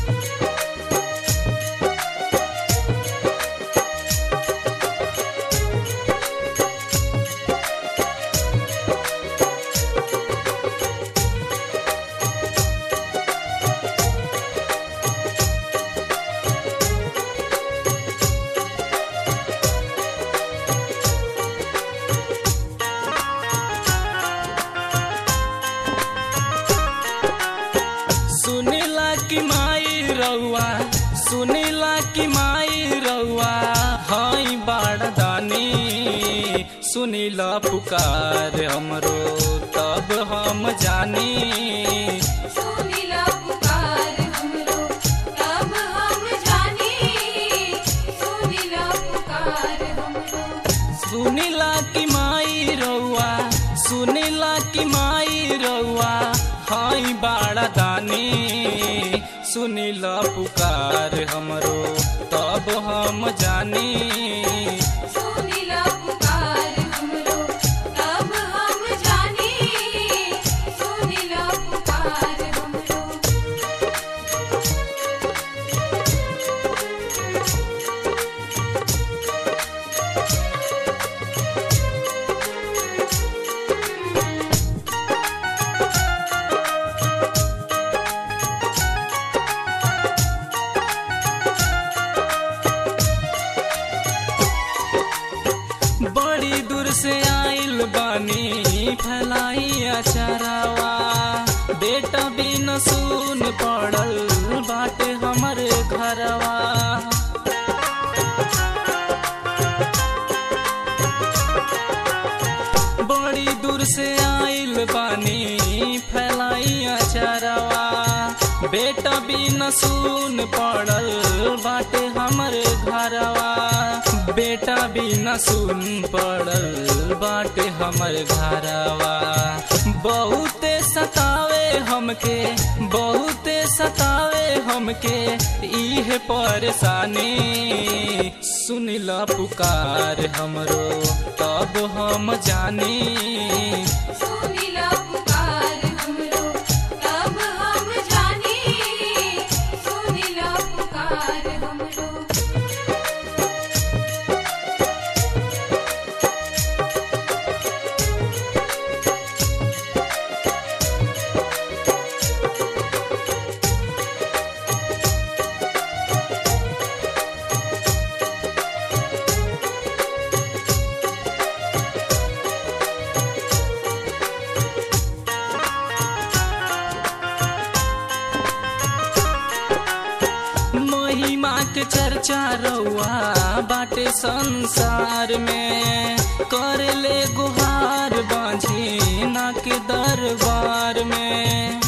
सुनीला की माई रउआ सुनीला की माई रउआ हई बाड़दानी सुनीला पुकार हमरो तब हम जानी सुनीला पुकार हमरो तब हम जानी सुनीला पुकार हमरो सुनीला की माई रउआ सुनीला की माई रउआ हई बाड़दानी सुनीला पुकार हमरो तब हम जानी सुनीला पुकार हमरो तब हम जानी सुनीला पुकार हमरो बड़ी दूर से आइल बानी फैलाई अचरावा बेटा बिन सुन पड़ल बाटे हमरे घरवा बड़ी दूर से आइल बानी फैलाई अचरवा बेटा बिन सुन पड़ल बाटे हमरे घरवा बेटा बिन सुन पड़ल बाटे हमर घरवा बहुते सतावे हमके बहुते सतावे हमके इहे परेशानी सुनिला पुकार हमरो तब हम जानी सुनीला पुकार हमरो तब हम जानी सुनीला पुकार हमरो महिमा के चर्चा रउआ बाटे संसार में कर ले गुहार बांझी ना के दरबार में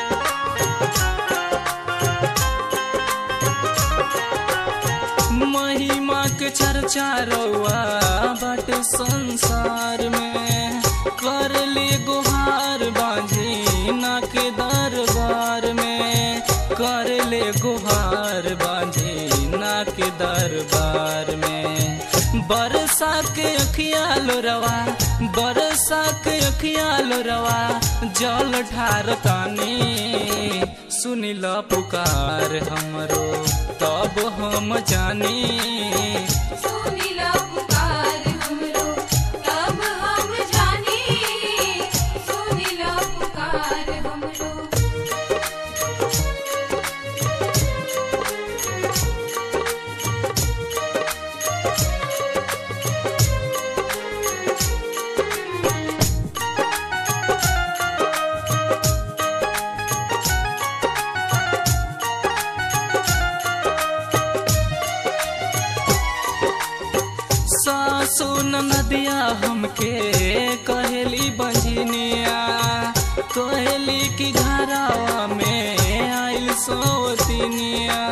महिमा के चर्चा रउआ बाटे संसार में कर ले गुहार बांझी ना के दरबार में कर ले गुहार बांझी ना के दरबार में बरसा के अखियाल रवा बरसा के अखियाल रवा जल ठार तानी सुनिल पुकार हमरो तब हम जानी सुनीला पुकार हमरो तब हम जानी सुनीला पुकार हमरो सासु नदिया हमके कहेली बंझनिया कहली कि घरावा में आइल सोतिनिया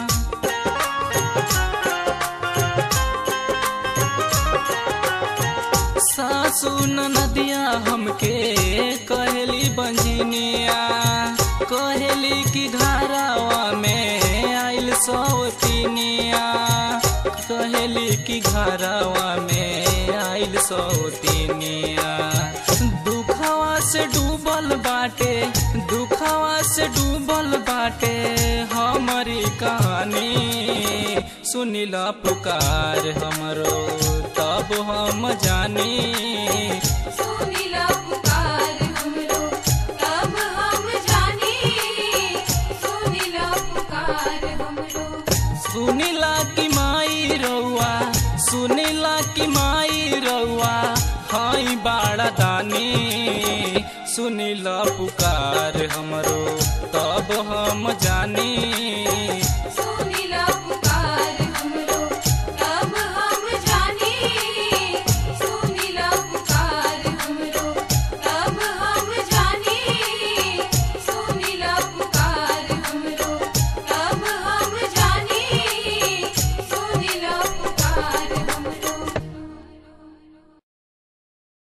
सासु नदिया हमके कहली बंझनिया कहली कि घरावा में आइल सौतिनिया कहली कि घरावा में आइल सौतिनिया दुखवा से डूबल बाटे दुखवा से डूबल बाटे हमर कहानी सुनिला पुकार हमरो तब हम जानी सुनिला पुकार हमरो तब हम जानी सुनिला पुकार हमरो सुनिला की माई रउआ सुनिला की माई रउआ हाई बाड़ा दानी सुनिला पुकार हमरो तब हम जानी सुनिला पुकार